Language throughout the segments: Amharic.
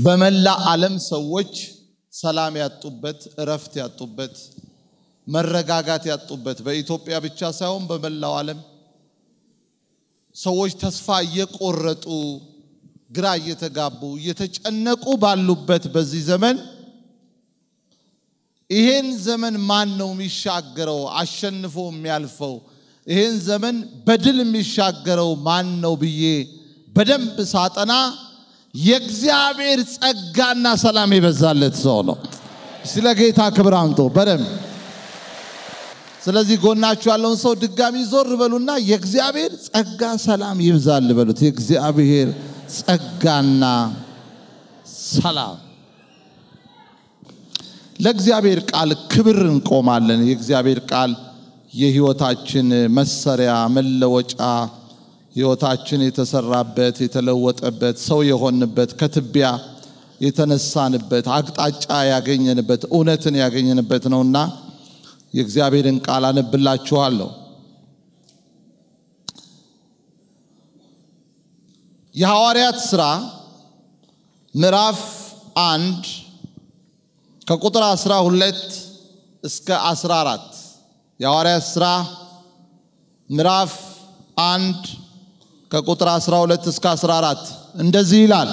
በመላ ዓለም ሰዎች ሰላም ያጡበት፣ እረፍት ያጡበት፣ መረጋጋት ያጡበት በኢትዮጵያ ብቻ ሳይሆን በመላው ዓለም ሰዎች ተስፋ እየቆረጡ ግራ እየተጋቡ እየተጨነቁ ባሉበት በዚህ ዘመን ይሄን ዘመን ማን ነው የሚሻገረው? አሸንፎ የሚያልፈው ይሄን ዘመን በድል የሚሻገረው ማን ነው ብዬ በደንብ ሳጠና የእግዚአብሔር ጸጋና ሰላም የበዛለት ሰው ነው። ስለ ጌታ ክብር አምጦ በደንብ ስለዚህ ጎናችሁ ያለውን ሰው ድጋሚ ዞር በሉና የእግዚአብሔር ጸጋ ሰላም ይብዛል በሉት። የእግዚአብሔር ጸጋና ሰላም ለእግዚአብሔር ቃል ክብር እንቆማለን። የእግዚአብሔር ቃል የህይወታችን መሰሪያ መለወጫ፣ ህይወታችን የተሰራበት የተለወጠበት፣ ሰው የሆንበት፣ ከትቢያ የተነሳንበት፣ አቅጣጫ ያገኘንበት፣ እውነትን ያገኘንበት ነውና የእግዚአብሔርን ቃል አነብላችኋለሁ። የሐዋርያት ሥራ ምዕራፍ አንድ ከቁጥር 12 እስከ 14 የሐዋርያት ሥራ ምዕራፍ አንድ ከቁጥር 12 እስከ 14 እንደዚህ ይላል።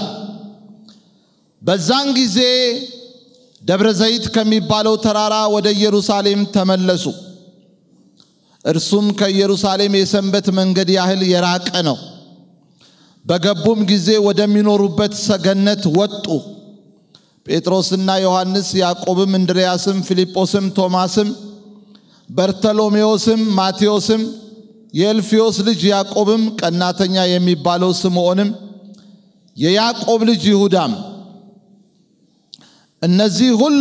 በዛን ጊዜ ደብረ ዘይት ከሚባለው ተራራ ወደ ኢየሩሳሌም ተመለሱ። እርሱም ከኢየሩሳሌም የሰንበት መንገድ ያህል የራቀ ነው። በገቡም ጊዜ ወደሚኖሩበት ሰገነት ወጡ። ጴጥሮስና ዮሐንስ፣ ያዕቆብም፣ እንድርያስም፣ ፊልጶስም፣ ቶማስም፣ በርተሎሜዎስም፣ ማቴዎስም፣ የእልፍዮስ ልጅ ያዕቆብም፣ ቀናተኛ የሚባለው ስምዖንም፣ የያዕቆብ ልጅ ይሁዳም እነዚህ ሁሉ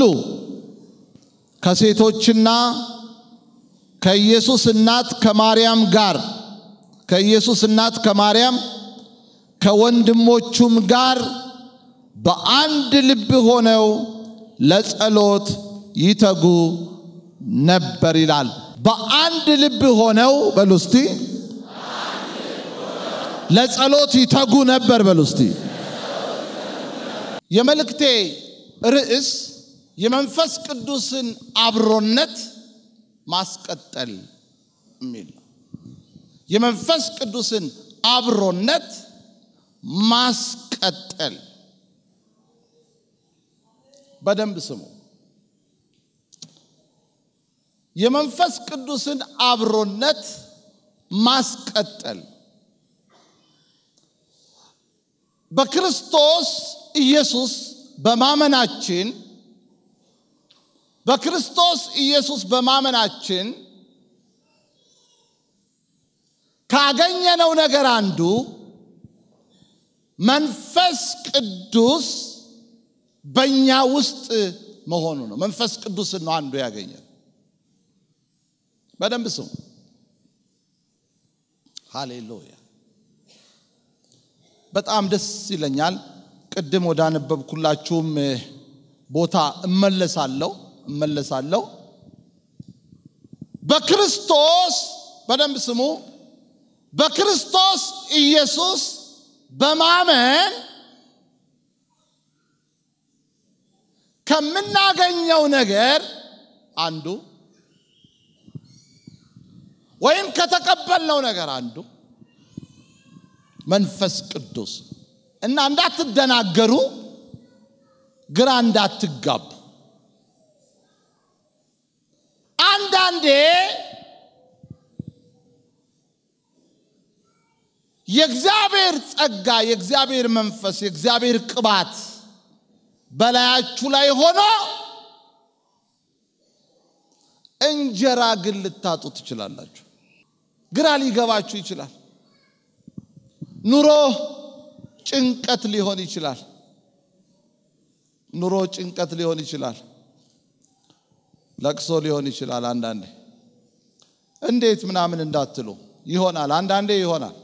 ከሴቶችና ከኢየሱስ እናት ከማርያም ጋር ከኢየሱስ እናት ከማርያም ከወንድሞቹም ጋር በአንድ ልብ ሆነው ለጸሎት ይተጉ ነበር ይላል። በአንድ ልብ ሆነው በሉ እስቲ ለጸሎት ይተጉ ነበር በሉ እስቲ። የመልእክቴ ርዕስ የመንፈስ ቅዱስን አብሮነት ማስቀጠል የሚል ነው። የመንፈስ ቅዱስን አብሮነት ማስቀጠል። በደንብ ስሙ። የመንፈስ ቅዱስን አብሮነት ማስቀጠል በክርስቶስ ኢየሱስ በማመናችን በክርስቶስ ኢየሱስ በማመናችን ካገኘነው ነገር አንዱ መንፈስ ቅዱስ በእኛ ውስጥ መሆኑ ነው። መንፈስ ቅዱስን ነው አንዱ ያገኘ። በደንብ ስሙ። ሃሌሉያ። በጣም ደስ ይለኛል። ቅድም ወዳነበብኩላችሁም ቦታ እመለሳለሁ እመለሳለሁ። በክርስቶስ በደንብ ስሙ። በክርስቶስ ኢየሱስ በማመን ከምናገኘው ነገር አንዱ ወይም ከተቀበልነው ነገር አንዱ መንፈስ ቅዱስ እና እንዳትደናገሩ፣ ግራ እንዳትጋቡ። አንዳንዴ የእግዚአብሔር ጸጋ፣ የእግዚአብሔር መንፈስ፣ የእግዚአብሔር ቅባት በላያችሁ ላይ ሆኖ እንጀራ ግን ልታጡ ትችላላችሁ። ግራ ሊገባችሁ ይችላል። ኑሮ ጭንቀት ሊሆን ይችላል። ኑሮ ጭንቀት ሊሆን ይችላል። ለቅሶ ሊሆን ይችላል። አንዳንዴ እንዴት ምናምን እንዳትሉ ይሆናል። አንዳንዴ ይሆናል።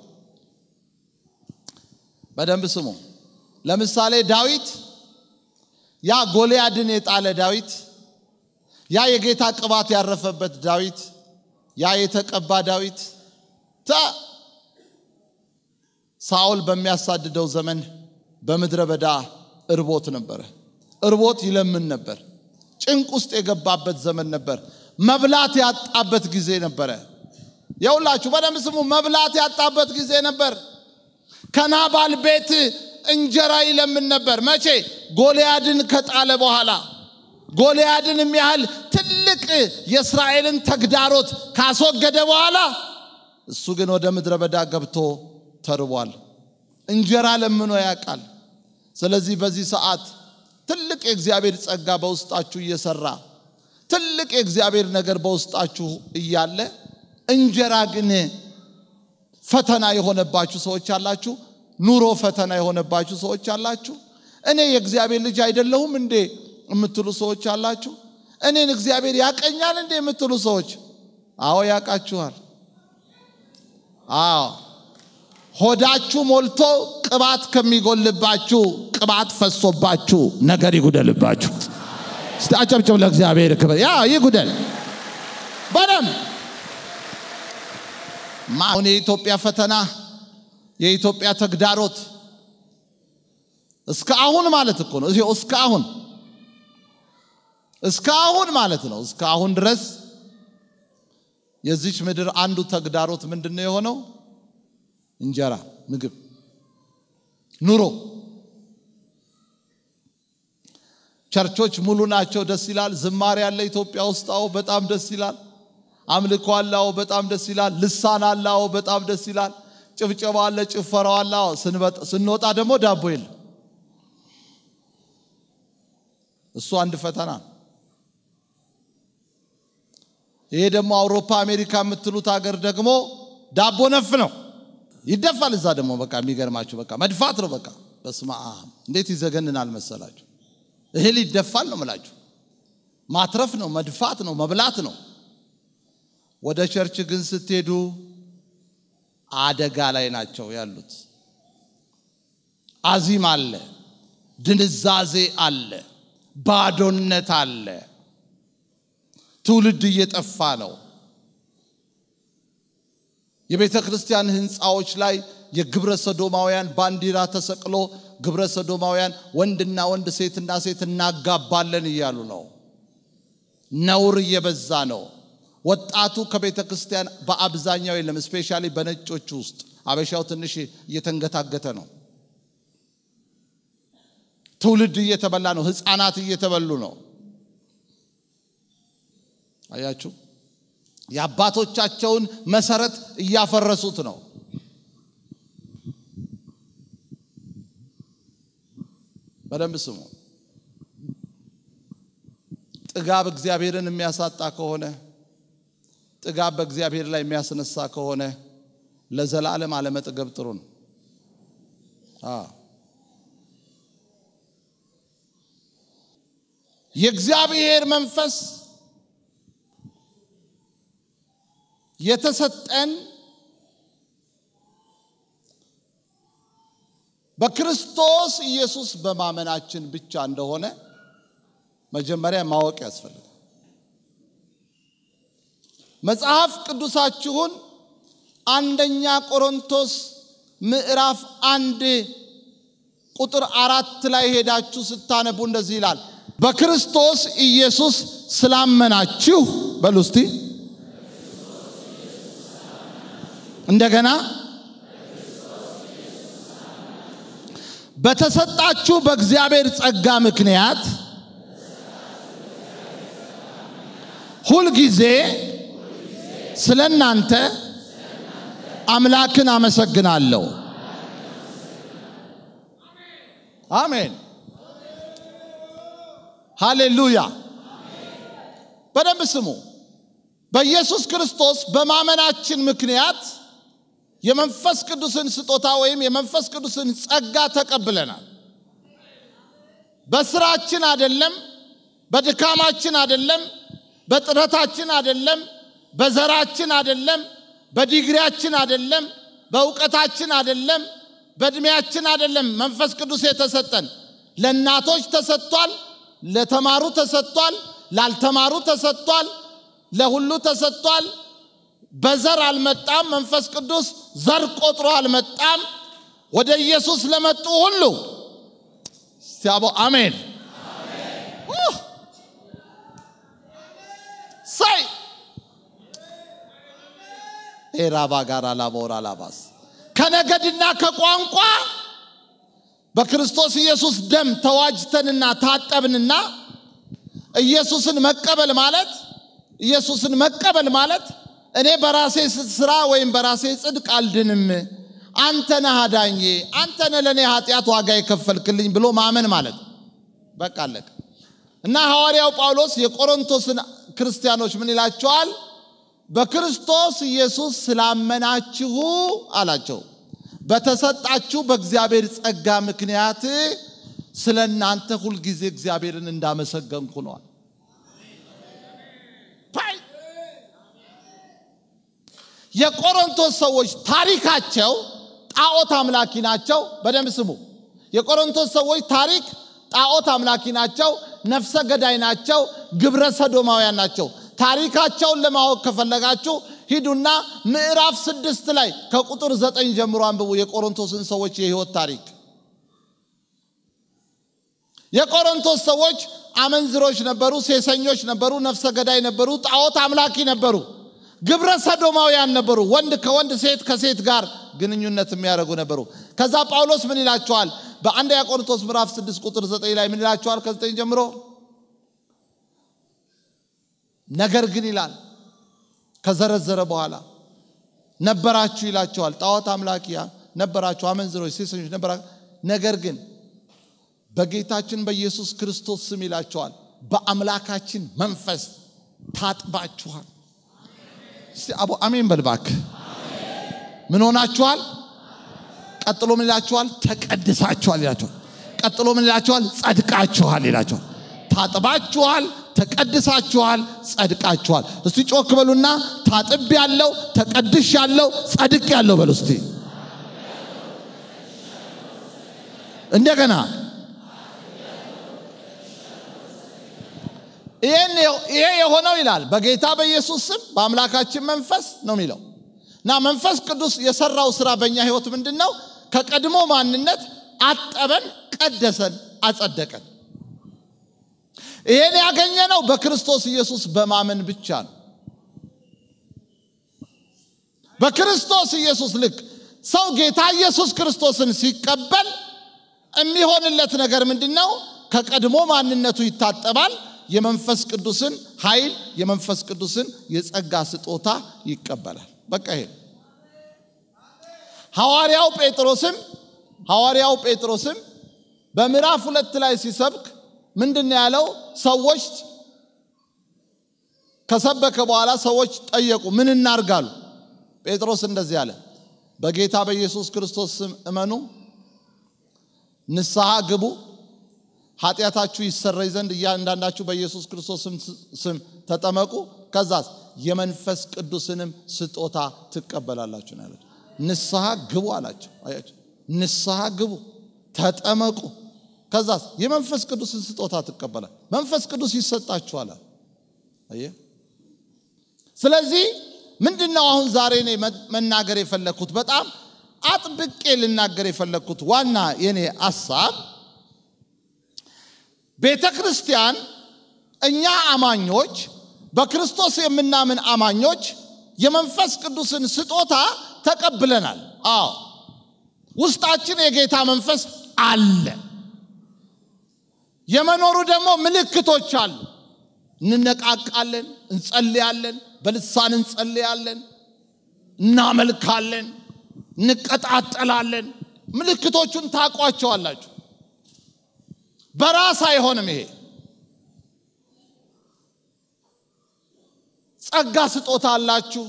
በደንብ ስሙ። ለምሳሌ ዳዊት ያ ጎልያድን የጣለ ዳዊት፣ ያ የጌታ ቅባት ያረፈበት ዳዊት፣ ያ የተቀባ ዳዊት ተ ሳኦል በሚያሳድደው ዘመን በምድረ በዳ እርቦት ነበረ። እርቦት ይለምን ነበር። ጭንቅ ውስጥ የገባበት ዘመን ነበር። መብላት ያጣበት ጊዜ ነበረ። የሁላችሁ በደንብ ስሙ። መብላት ያጣበት ጊዜ ነበር። ከናባል ቤት እንጀራ ይለምን ነበር። መቼ? ጎልያድን ከጣለ በኋላ ጎልያድን የሚያህል ትልቅ የእስራኤልን ተግዳሮት ካስወገደ በኋላ እሱ ግን ወደ ምድረ በዳ ገብቶ ተርቧል። እንጀራ ለምኖ ያውቃል። ስለዚህ በዚህ ሰዓት ትልቅ የእግዚአብሔር ጸጋ በውስጣችሁ እየሰራ ትልቅ የእግዚአብሔር ነገር በውስጣችሁ እያለ እንጀራ ግን ፈተና የሆነባችሁ ሰዎች አላችሁ። ኑሮ ፈተና የሆነባችሁ ሰዎች አላችሁ። እኔ የእግዚአብሔር ልጅ አይደለሁም እንዴ የምትሉ ሰዎች አላችሁ። እኔን እግዚአብሔር ያቀኛል እንዴ የምትሉ ሰዎች፣ አዎ ያውቃችኋል። አዎ ሆዳችሁ ሞልቶ ቅባት ከሚጎልባችሁ ቅባት ፈሶባችሁ ነገር ይጉደልባችሁ። እስቲ አጨብጭብ ለእግዚአብሔር ክብር። ያ ይጉደል በደንብ አሁን የኢትዮጵያ ፈተና የኢትዮጵያ ተግዳሮት እስከ አሁን ማለት እኮ ነው። እስከ አሁን እስከ አሁን ማለት ነው። እስከ አሁን ድረስ የዚች ምድር አንዱ ተግዳሮት ምንድን ነው የሆነው? እንጀራ፣ ምግብ፣ ኑሮ። ቸርቾች ሙሉ ናቸው፣ ደስ ይላል። ዝማሬ ያለ ኢትዮጵያ ውስጥ አዎ፣ በጣም ደስ ይላል። አምልኮ አለ፣ አዎ፣ በጣም ደስ ይላል። ልሳን አለ፣ አዎ፣ በጣም ደስ ይላል። ጭብጨባ አለ፣ ጭፈራው አለ። አዎ፣ ስንወጣ ደግሞ ዳቦ የለም። እሱ አንድ ፈተና ነው። ይሄ ደግሞ አውሮፓ አሜሪካ የምትሉት ሀገር ደግሞ ዳቦ ነፍ ነው፣ ይደፋል። እዛ ደግሞ በቃ የሚገርማችሁ በቃ መድፋት ነው። በቃ በስመ አብ እንዴት ይዘገንናል መሰላችሁ። እህል ይደፋል ነው ምላችሁ። ማትረፍ ነው፣ መድፋት ነው፣ መብላት ነው። ወደ ቸርች ግን ስትሄዱ አደጋ ላይ ናቸው ያሉት። አዚም አለ፣ ድንዛዜ አለ፣ ባዶነት አለ። ትውልድ እየጠፋ ነው። የቤተ ክርስቲያን ህንፃዎች ላይ የግብረ ሰዶማውያን ባንዲራ ተሰቅሎ ግብረ ሰዶማውያን ወንድና ወንድ ሴትና ሴት እናጋባለን እያሉ ነው። ነውር እየበዛ ነው። ወጣቱ ከቤተ ክርስቲያን በአብዛኛው የለም። ስፔሻሊ በነጮቹ ውስጥ አበሻው ትንሽ እየተንገታገተ ነው። ትውልድ እየተበላ ነው። ህፃናት እየተበሉ ነው። አያችሁ፣ የአባቶቻቸውን መሰረት እያፈረሱት ነው። በደንብ ስሙ። ጥጋብ እግዚአብሔርን የሚያሳጣ ከሆነ ጥጋብ በእግዚአብሔር ላይ የሚያስነሳ ከሆነ ለዘላለም አለመጥገብ ጥሩ ነው። የእግዚአብሔር መንፈስ የተሰጠን በክርስቶስ ኢየሱስ በማመናችን ብቻ እንደሆነ መጀመሪያ ማወቅ ያስፈልጋል። መጽሐፍ ቅዱሳችሁን አንደኛ ቆሮንቶስ ምዕራፍ አንድ ቁጥር አራት ላይ ሄዳችሁ ስታነቡ እንደዚህ ይላል፣ በክርስቶስ ኢየሱስ ስላመናችሁ በሉ እስቲ እንደገና በተሰጣችሁ በእግዚአብሔር ጸጋ ምክንያት ሁልጊዜ ስለ እናንተ አምላክን አመሰግናለሁ። አሜን፣ ሃሌሉያ። በደንብ ስሙ። በኢየሱስ ክርስቶስ በማመናችን ምክንያት የመንፈስ ቅዱስን ስጦታ ወይም የመንፈስ ቅዱስን ጸጋ ተቀብለናል። በስራችን አደለም፣ በድካማችን አደለም፣ በጥረታችን አደለም፣ በዘራችን አደለም፣ በዲግሪያችን አደለም፣ በእውቀታችን አደለም፣ በእድሜያችን አደለም። መንፈስ ቅዱስ የተሰጠን ለእናቶች ተሰጥቷል፣ ለተማሩ ተሰጥቷል፣ ላልተማሩ ተሰጥቷል፣ ለሁሉ ተሰጥቷል። በዘር አልመጣም። መንፈስ ቅዱስ ዘር ቆጥሮ አልመጣም። ወደ ኢየሱስ ለመጡ ሁሉ ሲያቦ አሜን ሳይ ኤራባ ጋር አላቦር አላባስ ከነገድና ከቋንቋ በክርስቶስ ኢየሱስ ደም ተዋጅተንና ታጠብንና ኢየሱስን መቀበል ማለት ኢየሱስን መቀበል ማለት እኔ በራሴ ስራ ወይም በራሴ ጽድቅ አልድንም፣ አንተ ነህ አዳኜ፣ አንተ ነህ ለእኔ ኃጢአት ዋጋ የከፈልክልኝ ብሎ ማመን ማለት በቃ አለቀ። እና ሐዋርያው ጳውሎስ የቆሮንቶስን ክርስቲያኖች ምን ይላቸዋል? በክርስቶስ ኢየሱስ ስላመናችሁ አላቸው በተሰጣችሁ በእግዚአብሔር ጸጋ ምክንያት ስለ እናንተ ሁልጊዜ እግዚአብሔርን እንዳመሰገንኩ ነዋል። የቆሮንቶስ ሰዎች ታሪካቸው ጣዖት አምላኪ ናቸው። በደንብ ስሙ። የቆሮንቶስ ሰዎች ታሪክ ጣዖት አምላኪ ናቸው፣ ነፍሰ ገዳይ ናቸው፣ ግብረ ሰዶማውያን ናቸው። ታሪካቸውን ለማወቅ ከፈለጋችሁ ሂዱና ምዕራፍ ስድስት ላይ ከቁጥር ዘጠኝ ጀምሮ አንብቡ የቆሮንቶስን ሰዎች የህይወት ታሪክ። የቆሮንቶስ ሰዎች አመንዝሮች ነበሩ፣ ሴሰኞች ነበሩ፣ ነፍሰ ገዳይ ነበሩ፣ ጣዖት አምላኪ ነበሩ፣ ግብረ ሰዶማውያን ነበሩ። ወንድ ከወንድ ሴት ከሴት ጋር ግንኙነት የሚያደርጉ ነበሩ። ከዛ ጳውሎስ ምን ይላቸዋል? በአንደኛ ቆሮንቶስ ምዕራፍ 6 ቁጥር 9 ላይ ምን ይላቸዋል? ከ9 ጀምሮ ነገር ግን ይላል ከዘረዘረ በኋላ ነበራችሁ ይላቸዋል። ጣዖት አምላኪያ ነበራችሁ፣ አመንዝሮች፣ ሴሰኞች ነበራችሁ። ነገር ግን በጌታችን በኢየሱስ ክርስቶስ ስም ይላቸዋል በአምላካችን መንፈስ ታጥባችኋል። እስቲ አቦ አሜን በልባክ ምን ሆናችኋል? ቀጥሎ ምን ይላችኋል? ተቀድሳችኋል ይላችኋል። ቀጥሎ ምን ይላችኋል? ጸድቃችኋል ይላችኋል። ታጥባችኋል፣ ተቀድሳችኋል፣ ጸድቃችኋል። እስቲ ጮክ በሉና ታጥብ ያለው ተቀድሽ ያለው ጸድቅ ያለው በሉ እስቲ እንደገና ይሄ የሆነው ይላል በጌታ በኢየሱስ ስም በአምላካችን መንፈስ ነው የሚለው እና መንፈስ ቅዱስ የሰራው ስራ በእኛ ህይወት ምንድን ነው? ከቀድሞ ማንነት አጠበን፣ ቀደሰን፣ አጸደቀን። ይሄን ያገኘነው በክርስቶስ ኢየሱስ በማመን ብቻ ነው። በክርስቶስ ኢየሱስ ልክ ሰው ጌታ ኢየሱስ ክርስቶስን ሲቀበል የሚሆንለት ነገር ምንድን ነው? ከቀድሞ ማንነቱ ይታጠባል። የመንፈስ ቅዱስን ኃይል የመንፈስ ቅዱስን የጸጋ ስጦታ ይቀበላል። በቃ ይሄ ሐዋርያው ጴጥሮስም ሐዋርያው ጴጥሮስም በምዕራፍ ሁለት ላይ ሲሰብክ ምንድን ያለው? ሰዎች ከሰበከ በኋላ ሰዎች ጠየቁ፣ ምን እናርጋሉ? ጴጥሮስ እንደዚህ አለ፣ በጌታ በኢየሱስ ክርስቶስ ስም እመኑ፣ ንስሐ ግቡ ኃጢአታችሁ ይሰረይ ዘንድ እያንዳንዳችሁ በኢየሱስ ክርስቶስ ስም ተጠመቁ፣ ከዛስ የመንፈስ ቅዱስንም ስጦታ ትቀበላላችሁ ነው ያላቸው። ንስሐ ግቡ አላቸው። አያቸው፣ ንስሐ ግቡ፣ ተጠመቁ፣ ከዛስ የመንፈስ ቅዱስን ስጦታ ትቀበላል። መንፈስ ቅዱስ ይሰጣችኋል። አየ። ስለዚህ ምንድን ነው አሁን ዛሬ እኔ መናገር የፈለግኩት በጣም አጥብቄ ልናገር የፈለግኩት ዋና የኔ አሳብ ቤተ ክርስቲያን እኛ አማኞች በክርስቶስ የምናምን አማኞች የመንፈስ ቅዱስን ስጦታ ተቀብለናል። አዎ ውስጣችን የጌታ መንፈስ አለ። የመኖሩ ደግሞ ምልክቶች አሉ። እንነቃቃለን፣ እንጸልያለን፣ በልሳን እንጸልያለን፣ እናመልካለን፣ እንቀጣጠላለን። ምልክቶቹን ታቋቸዋላችሁ። በራስ አይሆንም። ይሄ ጸጋ ስጦታ አላችሁ።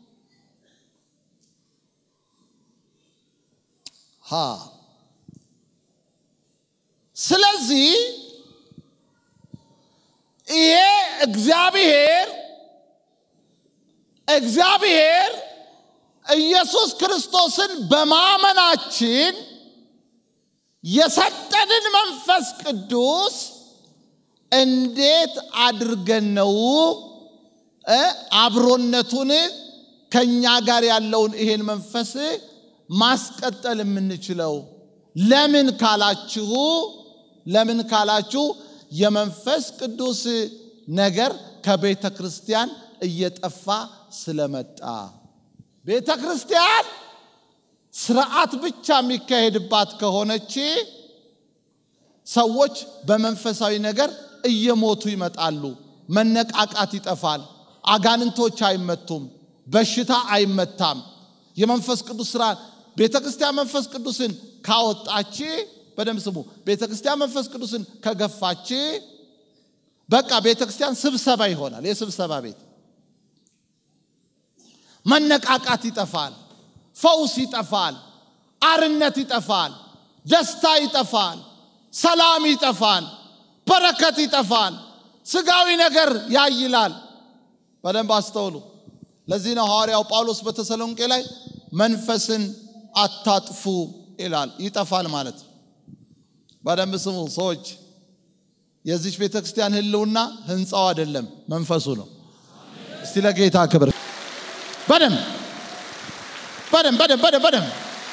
ሀ ስለዚህ ይሄ እግዚአብሔር እግዚአብሔር ኢየሱስ ክርስቶስን በማመናችን የሰጠንን መንፈስ ቅዱስ እንዴት አድርገን ነው አብሮነቱን ከኛ ጋር ያለውን ይሄን መንፈስ ማስቀጠል የምንችለው? ለምን ካላችሁ ለምን ካላችሁ የመንፈስ ቅዱስ ነገር ከቤተ ክርስቲያን እየጠፋ ስለመጣ ቤተ ክርስቲያን ስርዓት ብቻ የሚካሄድባት ከሆነች ሰዎች በመንፈሳዊ ነገር እየሞቱ ይመጣሉ። መነቃቃት ይጠፋል። አጋንንቶች አይመቱም። በሽታ አይመታም። የመንፈስ ቅዱስ ስራ ቤተ ክርስቲያን መንፈስ ቅዱስን ካወጣች፣ በደንብ ስሙ። ቤተ ክርስቲያን መንፈስ ቅዱስን ከገፋች፣ በቃ ቤተ ክርስቲያን ስብሰባ ይሆናል። የስብሰባ ቤት መነቃቃት ይጠፋል። ፈውስ ይጠፋል። አርነት ይጠፋል። ደስታ ይጠፋል። ሰላም ይጠፋል። በረከት ይጠፋል። ስጋዊ ነገር ያይላል። በደንብ አስተውሉ። ለዚህ ነው ሐዋርያው ጳውሎስ በተሰሎንቄ ላይ መንፈስን አታጥፉ ይላል። ይጠፋል ማለት በደንብ ስሙ ሰዎች። የዚች ቤተ ክርስቲያን ህልውና ህንፃው አይደለም፣ መንፈሱ ነው። እስቲ ለጌታ ክብር በደንብ በደንብ በደንብ በደንብ በደንብ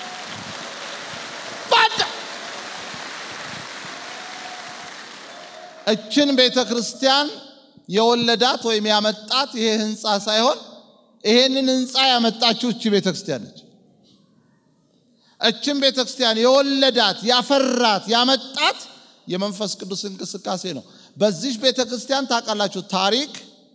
እችን ቤተ ክርስቲያን የወለዳት ወይም ያመጣት ይሄ ህንፃ ሳይሆን ይሄንን ህንፃ ያመጣችው እቺ ቤተ ክርስቲያን ነች። እችን ቤተ ክርስቲያን የወለዳት ያፈራት ያመጣት የመንፈስ ቅዱስ እንቅስቃሴ ነው። በዚህ ቤተ ክርስቲያን ታውቃላችሁ ታሪክ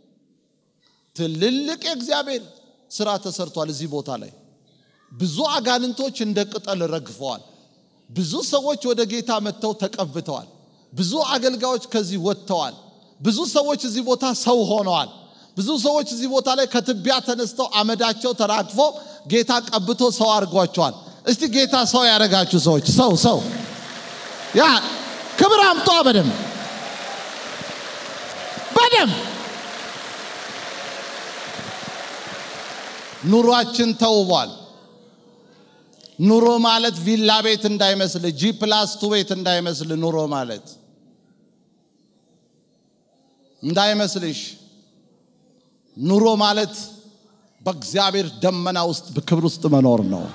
ትልልቅ የእግዚአብሔር ስራ ተሰርቷል። እዚህ ቦታ ላይ ብዙ አጋንንቶች እንደ ቅጠል ረግፈዋል። ብዙ ሰዎች ወደ ጌታ መጥተው ተቀብተዋል። ብዙ አገልጋዮች ከዚህ ወጥተዋል። ብዙ ሰዎች እዚህ ቦታ ሰው ሆነዋል። ብዙ ሰዎች እዚህ ቦታ ላይ ከትቢያ ተነስተው አመዳቸው ተራግፎ ጌታ ቀብቶ ሰው አድርጓቸዋል። እስቲ ጌታ ሰው ያደረጋችሁ ሰዎች ሰው ሰው ያ ክብር አምጧ በደም በደም ኑሯችን ተውቧል። ኑሮ ማለት ቪላ ቤት እንዳይመስል፣ ጂ ፕላስ ቱ ቤት እንዳይመስል ኑሮ ማለት እንዳይመስልሽ። ኑሮ ማለት በእግዚአብሔር ደመና ውስጥ በክብር ውስጥ መኖር ነው።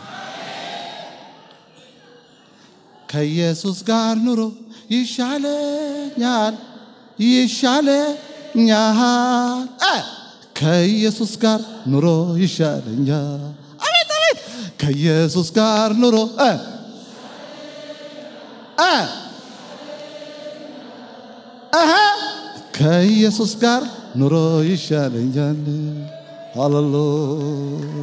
ከኢየሱስ ጋር ኑሮ ይሻለኛል ይሻለኛል እ ከኢየሱስ ጋር ኑሮ ይሻለኛል። አቤት አቤት! ከኢየሱስ ጋር ኑሮ እ እ እህ ከኢየሱስ ጋር ኑሮ ይሻለኛል። ሃሌሉያ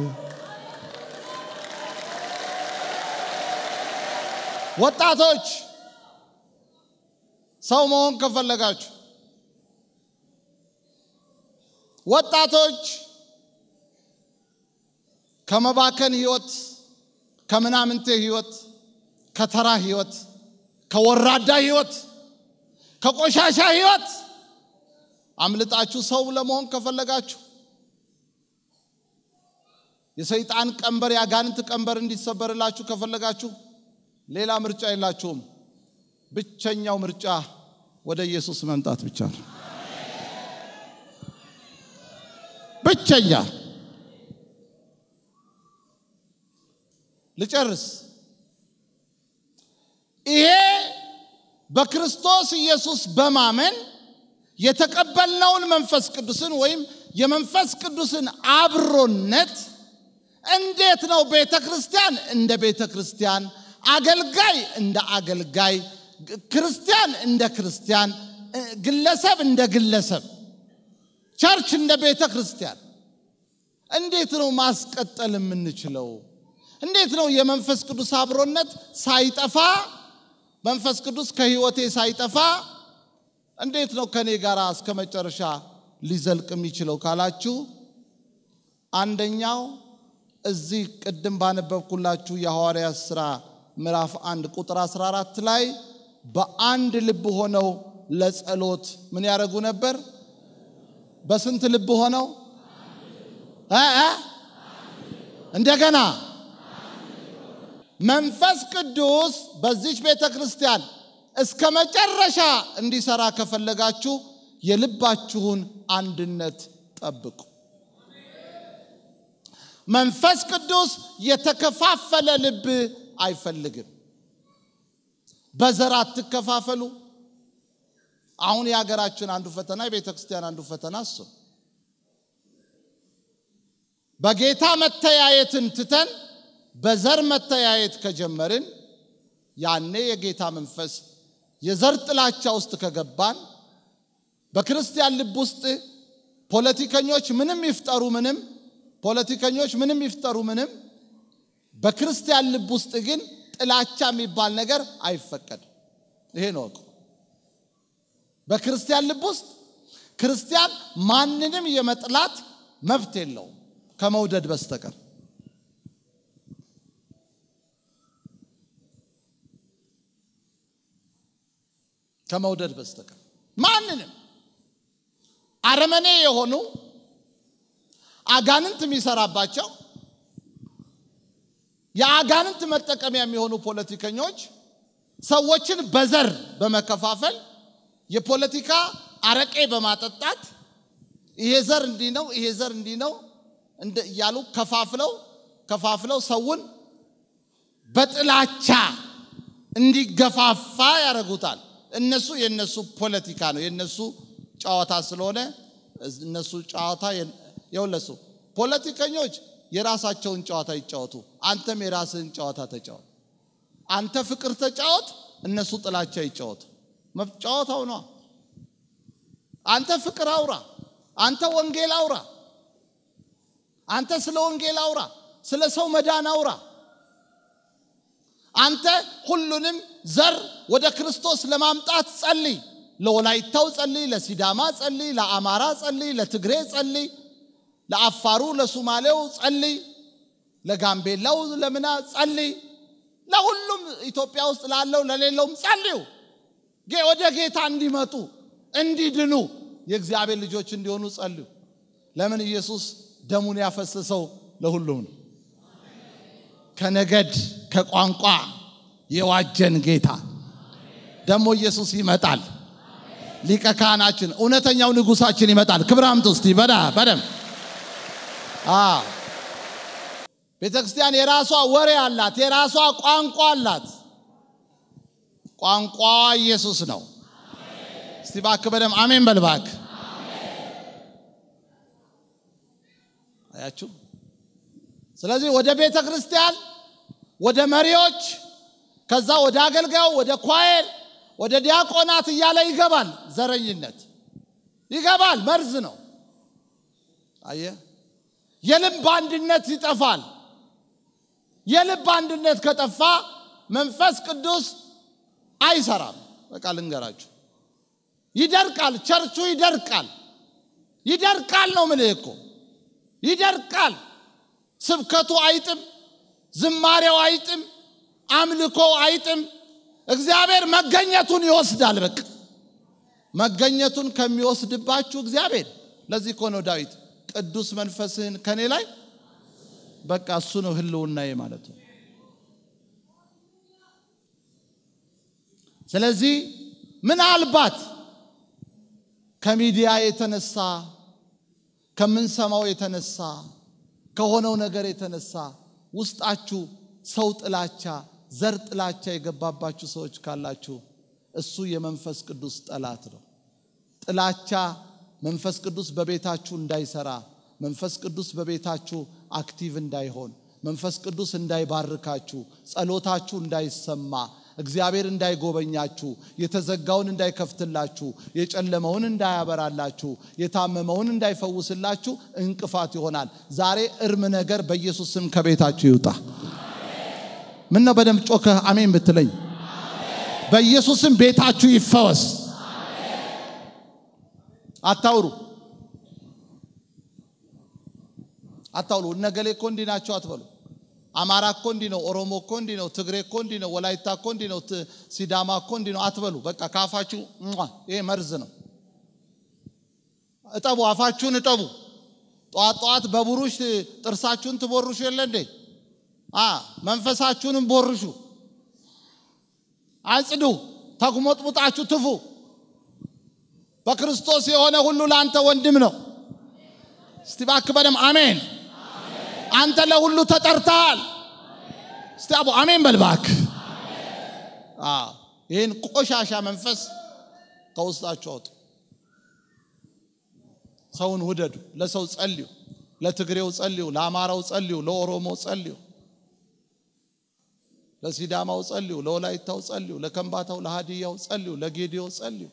ወጣቶች ሰው መሆን ከፈለጋችሁ ወጣቶች ከመባከን ህይወት፣ ከምናምንቴ ህይወት፣ ከተራ ህይወት፣ ከወራዳ ህይወት፣ ከቆሻሻ ህይወት አምልጣችሁ ሰው ለመሆን ከፈለጋችሁ የሰይጣን ቀንበር የአጋንንት ቀንበር እንዲሰበርላችሁ ከፈለጋችሁ ሌላ ምርጫ የላችሁም። ብቸኛው ምርጫ ወደ ኢየሱስ መምጣት ብቻ ነው። ብቸኛ ልጨርስ። ይሄ በክርስቶስ ኢየሱስ በማመን የተቀበልነውን መንፈስ ቅዱስን ወይም የመንፈስ ቅዱስን አብሮነት እንዴት ነው ቤተ ክርስቲያን እንደ ቤተ ክርስቲያን፣ አገልጋይ እንደ አገልጋይ፣ ክርስቲያን እንደ ክርስቲያን፣ ግለሰብ እንደ ግለሰብ ቸርች እንደ ቤተ ክርስቲያን እንዴት ነው ማስቀጠል የምንችለው? እንዴት ነው የመንፈስ ቅዱስ አብሮነት ሳይጠፋ መንፈስ ቅዱስ ከህይወቴ ሳይጠፋ እንዴት ነው ከኔ ጋር እስከ መጨረሻ ሊዘልቅ የሚችለው ካላችሁ፣ አንደኛው እዚህ ቅድም ባነበብኩላችሁ የሐዋርያት ሥራ ምዕራፍ አንድ ቁጥር 14 ላይ በአንድ ልብ ሆነው ለጸሎት ምን ያደርጉ ነበር? በስንት ልብ ሆነው እ እ እንደገና መንፈስ ቅዱስ በዚች ቤተ ክርስቲያን እስከ መጨረሻ እንዲሰራ ከፈለጋችሁ የልባችሁን አንድነት ጠብቁ። መንፈስ ቅዱስ የተከፋፈለ ልብ አይፈልግም። በዘር አትከፋፈሉ፣ አሁን የሀገራችን አንዱ ፈተና የቤተ ክርስቲያን አንዱ ፈተና እሱ ነው። በጌታ መተያየትን ትተን በዘር መተያየት ከጀመርን ያኔ የጌታ መንፈስ የዘር ጥላቻ ውስጥ ከገባን በክርስቲያን ልብ ውስጥ ፖለቲከኞች ምንም ይፍጠሩ ምንም ፖለቲከኞች ምንም ይፍጠሩ ምንም በክርስቲያን ልብ ውስጥ ግን ጥላቻ የሚባል ነገር አይፈቀድም። ይሄ ነው እኮ በክርስቲያን ልብ ውስጥ ክርስቲያን ማንንም የመጥላት መብት የለውም ከመውደድ በስተቀር። ከመውደድ በስተቀር ማንንም አረመኔ የሆኑ አጋንንት የሚሰራባቸው የአጋንንት መጠቀሚያ የሚሆኑ ፖለቲከኞች ሰዎችን በዘር በመከፋፈል የፖለቲካ አረቄ በማጠጣት ይሄ ዘር እንዲህ ነው፣ ይሄ ዘር እንዲህ ነው እያሉ ከፋፍለው ከፋፍለው ሰውን በጥላቻ እንዲገፋፋ ያደርጉታል። እነሱ የነሱ ፖለቲካ ነው፣ የነሱ ጨዋታ ስለሆነ እነሱ ጨዋታ የውለሱ ፖለቲከኞች የራሳቸውን ጨዋታ ይጫወቱ፣ አንተም የራስህን ጨዋታ ተጫወት። አንተ ፍቅር ተጫወት፣ እነሱ ጥላቻ ይጫወቱ። ጨዋታው ነው። አንተ ፍቅር አውራ፣ አንተ ወንጌል አውራ፣ አንተ ስለ ወንጌል አውራ፣ ስለ ሰው መዳን አውራ። አንተ ሁሉንም ዘር ወደ ክርስቶስ ለማምጣት ጸልይ። ለወላይታው ጸልይ፣ ለሲዳማ ጸልይ፣ ለአማራ ጸልይ፣ ለትግሬ ጸልይ፣ ለአፋሩ፣ ለሱማሌው ጸልይ፣ ለጋምቤላው ለምና ጸልይ፣ ለሁሉም ኢትዮጵያ ውስጥ ላለው ለሌለውም ጸልዩ። ወደ ጌታ እንዲመጡ እንዲድኑ የእግዚአብሔር ልጆች እንዲሆኑ ጸልዩ። ለምን ኢየሱስ ደሙን ያፈሰሰው ለሁሉም ነው። ከነገድ ከቋንቋ የዋጀን ጌታ ደግሞ ኢየሱስ ይመጣል። ሊቀ ካህናችን እውነተኛው ንጉሳችን ይመጣል። ክብር አምጡ እስቲ በዳ በደም ቤተ ክርስቲያን የራሷ ወሬ አላት፣ የራሷ ቋንቋ አላት። ቋንቋ ኢየሱስ ነው። እስቲ እባክህ በደም አሜን በል እባክህ። አያችሁ። ስለዚህ ወደ ቤተ ክርስቲያን ወደ መሪዎች ከዛ ወደ አገልጋዩ ወደ ኳየር ወደ ዲያቆናት እያለ ይገባል። ዘረኝነት ይገባል። መርዝ ነው። አየ የልብ አንድነት ይጠፋል። የልብ አንድነት ከጠፋ መንፈስ ቅዱስ አይሰራም። በቃ ልንገራችሁ፣ ይደርቃል። ቸርቹ ይደርቃል። ይደርቃል ነው ምልህ እኮ ይደርቃል። ስብከቱ አይጥም፣ ዝማሬው አይጥም፣ አምልኮው አይጥም። እግዚአብሔር መገኘቱን ይወስዳል። በቃ መገኘቱን ከሚወስድባችሁ እግዚአብሔር ለዚህ እኮ ነው ዳዊት ቅዱስ መንፈስህን ከኔ ላይ በቃ እሱ ነው ህልውናዬ ማለት ነው። ስለዚህ ምናልባት ከሚዲያ የተነሳ ከምንሰማው የተነሳ ከሆነው ነገር የተነሳ ውስጣችሁ ሰው ጥላቻ፣ ዘር ጥላቻ የገባባችሁ ሰዎች ካላችሁ እሱ የመንፈስ ቅዱስ ጠላት ነው። ጥላቻ መንፈስ ቅዱስ በቤታችሁ እንዳይሰራ፣ መንፈስ ቅዱስ በቤታችሁ አክቲቭ እንዳይሆን፣ መንፈስ ቅዱስ እንዳይባርካችሁ፣ ጸሎታችሁ እንዳይሰማ፣ እግዚአብሔር እንዳይጎበኛችሁ፣ የተዘጋውን እንዳይከፍትላችሁ፣ የጨለመውን እንዳያበራላችሁ፣ የታመመውን እንዳይፈውስላችሁ እንቅፋት ይሆናል። ዛሬ እርም ነገር በኢየሱስ ስም ከቤታችሁ ይውጣ። ምን ነው በደንብ ጮከህ አሜን ብትለኝ፣ በኢየሱስም ቤታችሁ ይፈወስ። አታውሩ አታውሩ። እነገሌ እኮ እንዲህ ናቸው አትበሉ። አማራ እኮ እንዲህ ነው፣ ኦሮሞ እኮ እንዲህ ነው፣ ትግሬ እኮ እንዲህ ነው፣ ወላይታ እኮ እንዲህ ነው፣ ሲዳማ እኮ እንዲህ ነው አትበሉ። በቃ ከአፋችሁ ይሄ መርዝ ነው። እጠቡ፣ አፋችሁን እጠቡ። ጠዋት ጠዋት በቡሩሽ ጥርሳችሁን ትቦርሹ የለ እንዴ? መንፈሳችሁንም ቦርሹ፣ አጽዱ፣ ተጉሞጥሙጣችሁ ትፉ። በክርስቶስ የሆነ ሁሉ ለአንተ ወንድም ነው። እስቲ እባክህ በደም አሜን። አንተ ለሁሉ ተጠርተሃል። እስቲ አቦ አሜን በል እባክህ። ይህን ቆሻሻ መንፈስ ከውስጣችሁ አውጡ። ሰውን ውደዱ። ለሰው ጸልዩ። ለትግሬው ጸልዩ፣ ለአማራው ጸልዩ፣ ለኦሮሞ ጸልዩ፣ ለሲዳማው ጸልዩ፣ ለወላይታው ጸልዩ፣ ለከምባታው፣ ለሃዲያው ጸልዩ፣ ለጌዲዮ ጸልዩ።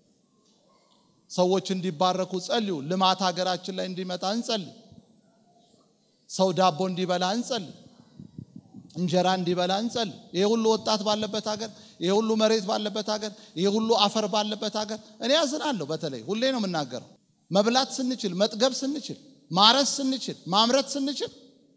ሰዎች እንዲባረኩ ጸልዩ። ልማት ሀገራችን ላይ እንዲመጣ እንጸልይ። ሰው ዳቦ እንዲበላ እንጸልይ። እንጀራ እንዲበላ እንጸልይ። ይሄ ሁሉ ወጣት ባለበት ሀገር፣ ይሄ ሁሉ መሬት ባለበት ሀገር፣ ይሄ ሁሉ አፈር ባለበት ሀገር እኔ ያዝናለሁ። በተለይ ሁሌ ነው የምናገረው። መብላት ስንችል፣ መጥገብ ስንችል፣ ማረስ ስንችል፣ ማምረት ስንችል፣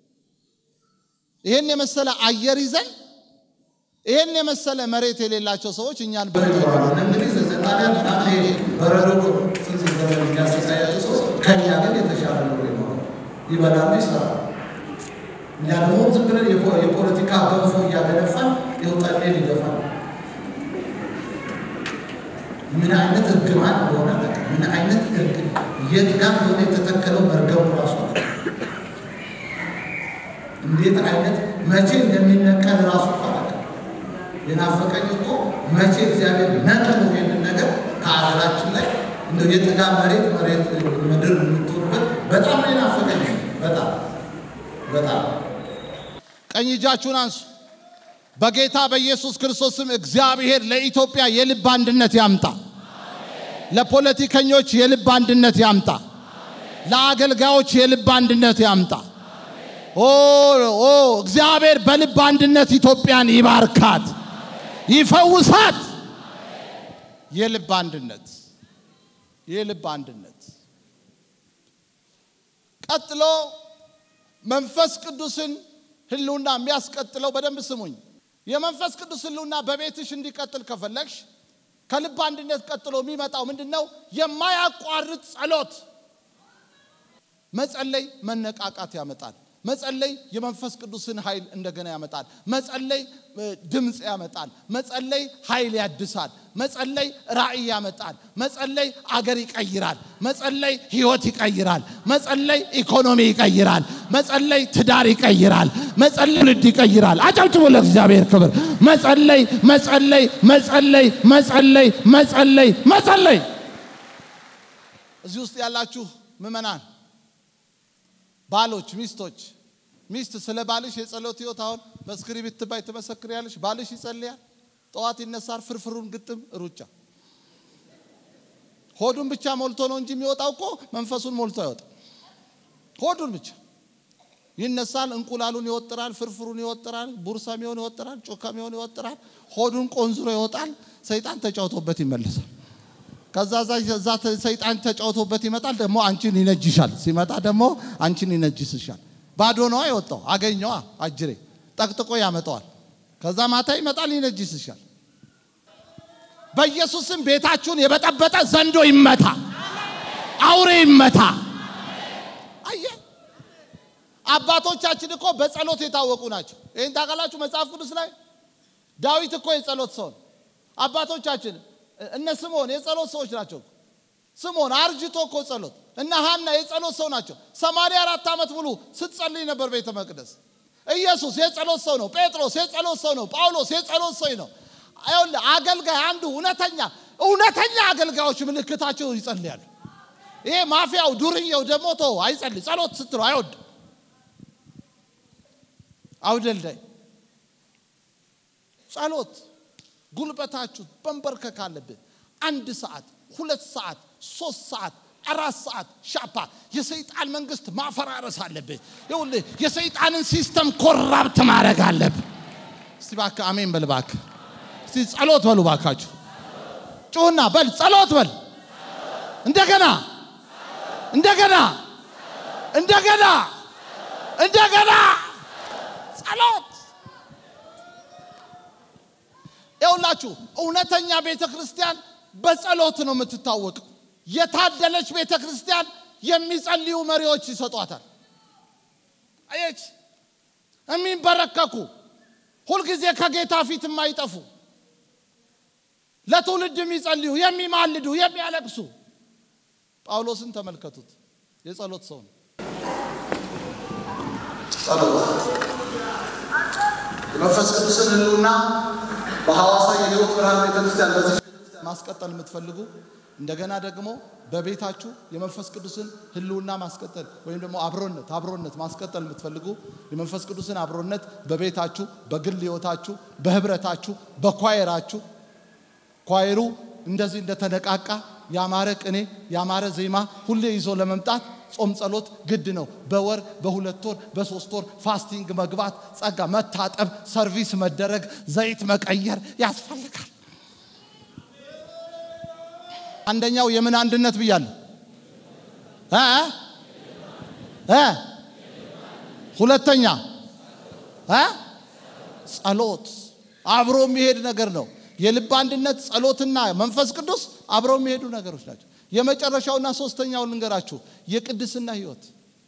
ይሄን የመሰለ አየር ይዘን ይሄን የመሰለ መሬት የሌላቸው ሰዎች እኛን እንግዲህ ጣሊያን በጣም ይሄ በረዶ ስንት ዘመን የሚያስተሳያቸው ሰዎች ከኛ ግን የተሻለ ኑሮ ይኖራል፣ ይበላሉ፣ ይሰራሉ። እኛ ደግሞ ዝም ብለን የፖ- የፖለቲካ ገንፎ እያገነፋን የውጣኔን ይገፋል። ምን አይነት እርግማን እንደሆነ አላውቅም። ምን አይነት እርግ የት ጋር እንደሆነ የተተከለው መርገሙ ራሱ አላውቅም። እንዴት አይነት መቼ እንደሚነቀል ራሱ እኮ አላውቅም። የናፈቀኝ እኮ መቼ እግዚአብሔር ነቅሎ ይህንን ነገር ከሀገራችን ላይ እንደው የጥጋብ መሬት መሬት ምድር የምትሆንበት በጣም ነው የናፈቀኝ። በጣም በጣም ቀኝ እጃችሁን አንሱ። በጌታ በኢየሱስ ክርስቶስ ስም እግዚአብሔር ለኢትዮጵያ የልብ አንድነት ያምጣ። ለፖለቲከኞች የልብ አንድነት ያምጣ። ለአገልጋዮች የልብ አንድነት ያምጣ። ኦ ኦ እግዚአብሔር በልብ አንድነት ኢትዮጵያን ይባርካት፣ ይፈውሳት። የልብ አንድነት የልብ አንድነት ቀጥሎ መንፈስ ቅዱስን ህልውና የሚያስቀጥለው በደንብ ስሙኝ። የመንፈስ ቅዱስ ህልውና በቤትሽ እንዲቀጥል ከፈለግሽ ከልብ አንድነት ቀጥሎ የሚመጣው ምንድን ነው? የማያቋርጥ ጸሎት። መጸለይ መነቃቃት ያመጣል። መጸለይ የመንፈስ ቅዱስን ኃይል እንደገና ያመጣል። መጸለይ እ፣ ድምፅ ያመጣል። መጸለይ ኃይል ያድሳል። መጸለይ ራእይ ያመጣል። መጸለይ አገር ይቀይራል። መጸለይ ህይወት ይቀይራል። መጸለይ ኢኮኖሚ ይቀይራል። መጸለይ ትዳር ይቀይራል። መጸለይ ትውልድ ይቀይራል። አጨብጭቡ ለእግዚአብሔር ክብር። መጸለይ መጸለይ መጸለይ መጸለይ መጸለይ መጸለይ። እዚህ ውስጥ ያላችሁ ምዕመናን ባሎች፣ ሚስቶች፣ ሚስት ስለ ባልሽ የጸሎት ህይወት አሁን በስክሪፕት ባይ ትመሰክሪያለሽ። ባልሽ ይጸልያል፣ ጠዋት ይነሳል፣ ፍርፍሩን ግጥም ሩጫ። ሆዱን ብቻ ሞልቶ ነው እንጂ የሚወጣው እኮ መንፈሱን ሞልቶ አይወጣም። ሆዱን ብቻ ይነሳል፣ እንቁላሉን ይወጥራል፣ ፍርፍሩን ይወጥራል፣ ቡርሳሚውን ይወጥራል፣ ጮካሚውን ይወጥራል። ሆዱን ቆንዝሮ ይወጣል። ሰይጣን ተጫውቶበት ይመለሳል። ከዛ ዛ- እዛ ተ- ሰይጣን ተጫውቶበት ይመጣል። ደግሞ አንቺን ይነጅሻል። ሲመጣ ደግሞ አንቺን ይነጅስሻል። ባዶ ነዋ የወጣው አገኘዋ አጅሬ ጠቅጥቆ ያመጣዋል። ከዛ ማታ ይመጣል ይነጅስሻል። በኢየሱስም ቤታችሁን የበጠበጠ ዘንዶ ይመታ፣ አውሬ ይመታ። አየ አባቶቻችን እኮ በጸሎት የታወቁ ናቸው። ይህን ታውቃላችሁ መጽሐፍ ቅዱስ ላይ ዳዊት እኮ የጸሎት ሰው ነው። አባቶቻችን እነ ስምዖን የጸሎት ሰዎች ናቸው። ስምዖን አርጅቶ እኮ ጸሎት እነ ሐና የጸሎት ሰው ናቸው። ሰማንያ አራት ዓመት ሙሉ ስትጸልይ ነበር ቤተ መቅደስ። ኢየሱስ የጸሎት ሰው ነው። ጴጥሮስ የጸሎት ሰው ነው። ጳውሎስ የጸሎት ሰው ነው። ይኸውልህ አገልጋይ አንዱ እውነተኛ እውነተኛ አገልጋዮች ምልክታቸው ይጸልያሉ። ይሄ ማፊያው ዱርዬው ደግሞ ተው አይጸልይ። ጸሎት ስትለው አይወድም። አውደልዳይ ጸሎት ጉልበታችሁ በንበርከክ አለብህ። አንድ ሰዓት፣ ሁለት ሰዓት፣ ሶስት ሰዓት፣ አራት ሰዓት ሻፓ የሰይጣን መንግስት ማፈራረስ አለብህ። ይኸውልህ የሰይጣንን ሲስተም ኮራፕት ማድረግ አለብህ። እስቲ እባክህ አሜን በል እባክህ። እስቲ ጸሎት በሉ እባካችሁ። ጩሁና በል ጸሎት በል። እንደገና እንደገና እንደገና እንደገና ጸሎት ይኸውላችሁ እውነተኛ ቤተ ክርስቲያን በጸሎት ነው የምትታወቀው። የታደለች ቤተ ክርስቲያን የሚጸልዩ መሪዎች ይሰጧታል። አየች፣ የሚንበረከኩ ሁልጊዜ ከጌታ ፊት የማይጠፉ ለትውልድ የሚጸልዩ የሚማልዱ፣ የሚያለቅሱ። ጳውሎስን ተመልከቱት፣ የጸሎት ሰው ነው። ጸሎት የመንፈስ ቅዱስን ህልውና በሐዋሳ የህይወት ብርሃን ቤተክርስቲያን በዚህ ቤተክርስቲያን ማስቀጠል የምትፈልጉ እንደገና ደግሞ በቤታችሁ የመንፈስ ቅዱስን ህልውና ማስቀጠል ወይም ደግሞ አብሮነት አብሮነት ማስቀጠል የምትፈልጉ የመንፈስ ቅዱስን አብሮነት በቤታችሁ፣ በግል ህይወታችሁ፣ በህብረታችሁ፣ በኳየራችሁ ኳየሩ እንደዚህ እንደተነቃቃ ያማረ ቅኔ ያማረ ዜማ ሁሌ ይዞ ለመምጣት ጾም ጸሎት ግድ ነው። በወር በሁለት ወር በሶስት ወር ፋስቲንግ መግባት፣ ጸጋ መታጠብ፣ ሰርቪስ መደረግ፣ ዘይት መቀየር ያስፈልጋል። አንደኛው የምን አንድነት ብያለሁ እ እ ሁለተኛ እ ጸሎት አብሮ የሚሄድ ነገር ነው። የልብ አንድነት ጸሎትና መንፈስ ቅዱስ አብረው የሚሄዱ ነገሮች ናቸው። የመጨረሻውና ሶስተኛው ልንገራችሁ፣ የቅድስና ህይወት።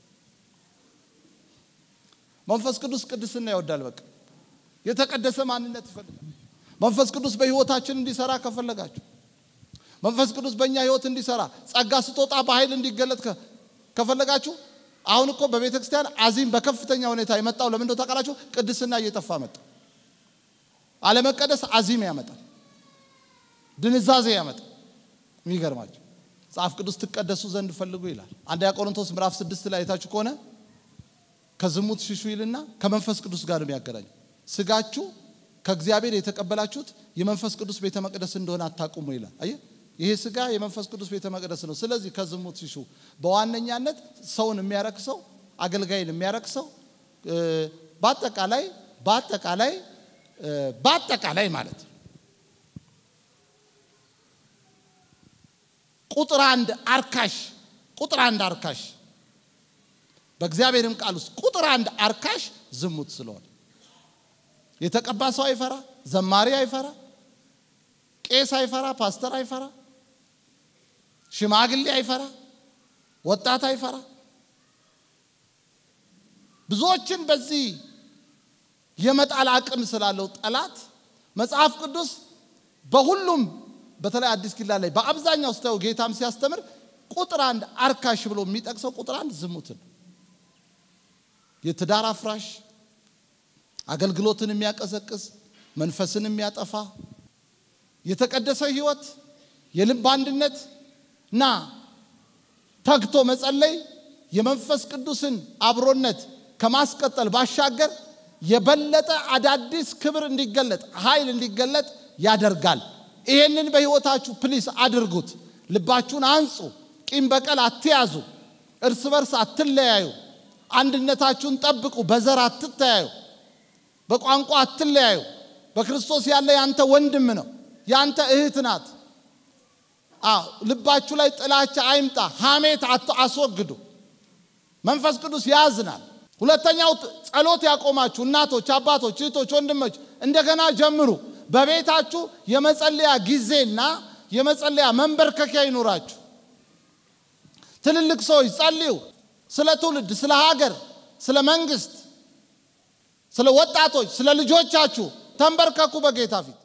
መንፈስ ቅዱስ ቅድስና ይወዳል። በቃ የተቀደሰ ማንነት ይፈልጋል። መንፈስ ቅዱስ በህይወታችን እንዲሰራ ከፈለጋችሁ፣ መንፈስ ቅዱስ በእኛ ህይወት እንዲሰራ ጸጋ ስጦታ በኃይል እንዲገለጥ ከፈለጋችሁ፣ አሁን እኮ በቤተ ክርስቲያን አዚም በከፍተኛ ሁኔታ የመጣው ለምን እንደው ታውቃላችሁ? ቅድስና እየጠፋ መጣ። አለመቀደስ አዚም ያመጣል፣ ድንዛዜ ያመጣል። የሚገርማቸው መጽሐፍ ቅዱስ ትቀደሱ ዘንድ ፈልጉ ይላል። አንደኛ ቆሮንቶስ ምዕራፍ ስድስት ላይ አይታችሁ ከሆነ ከዝሙት ሽሹ ይልና ከመንፈስ ቅዱስ ጋር ነው የሚያገናኙ። ስጋችሁ ከእግዚአብሔር የተቀበላችሁት የመንፈስ ቅዱስ ቤተ መቅደስ እንደሆነ አታቁሙ ይላል። አየህ፣ ይሄ ስጋ የመንፈስ ቅዱስ ቤተ መቅደስ ነው። ስለዚህ ከዝሙት ሽሹ። በዋነኛነት ሰውን የሚያረክሰው አገልጋይን የሚያረክሰው በአጠቃላይ በአጠቃላይ በአጠቃላይ ማለት ነው ቁጥር አንድ አርካሽ ቁጥር አንድ አርካሽ በእግዚአብሔርም ቃል ውስጥ ቁጥር አንድ አርካሽ ዝሙት ስለሆነ የተቀባ ሰው አይፈራ፣ ዘማሪ አይፈራ፣ ቄስ አይፈራ፣ ፓስተር አይፈራ፣ ሽማግሌ አይፈራ፣ ወጣት አይፈራ። ብዙዎችን በዚህ የመጣል አቅም ስላለው ጠላት መጽሐፍ ቅዱስ በሁሉም በተለይ አዲስ ኪዳን ላይ በአብዛኛው ስታዩ ጌታም ሲያስተምር ቁጥር አንድ አርካሽ ብሎ የሚጠቅሰው ቁጥር አንድ ዝሙትን፣ የትዳር አፍራሽ፣ አገልግሎትን የሚያቀዘቅዝ፣ መንፈስን የሚያጠፋ፣ የተቀደሰ ህይወት፣ የልብ አንድነት እና ተግቶ መጸለይ የመንፈስ ቅዱስን አብሮነት ከማስቀጠል ባሻገር የበለጠ አዳዲስ ክብር እንዲገለጥ ኃይል እንዲገለጥ ያደርጋል። ይሄንን በህይወታችሁ ፕሊስ አድርጉት። ልባችሁን አንጹ። ቂም በቀል አትያዙ። እርስ በርስ አትለያዩ። አንድነታችሁን ጠብቁ። በዘር አትተያዩ። በቋንቋ አትለያዩ። በክርስቶስ ያለ ያንተ ወንድም ነው፣ ያንተ እህት ናት። አዎ ልባችሁ ላይ ጥላቻ አይምጣ። ሐሜት አስወግዱ። መንፈስ ቅዱስ ያዝናል። ሁለተኛው ጸሎት ያቆማችሁ እናቶች፣ አባቶች፣ እህቶች፣ ወንድሞች እንደገና ጀምሩ። በቤታችሁ የመጸለያ ጊዜና የመጸለያ መንበርከኪያ ይኑራችሁ። ትልልቅ ሰዎች ጸልዩ። ስለ ትውልድ፣ ስለ ሀገር፣ ስለ መንግስት፣ ስለ ወጣቶች፣ ስለ ልጆቻችሁ ተንበርከኩ በጌታ ፊት።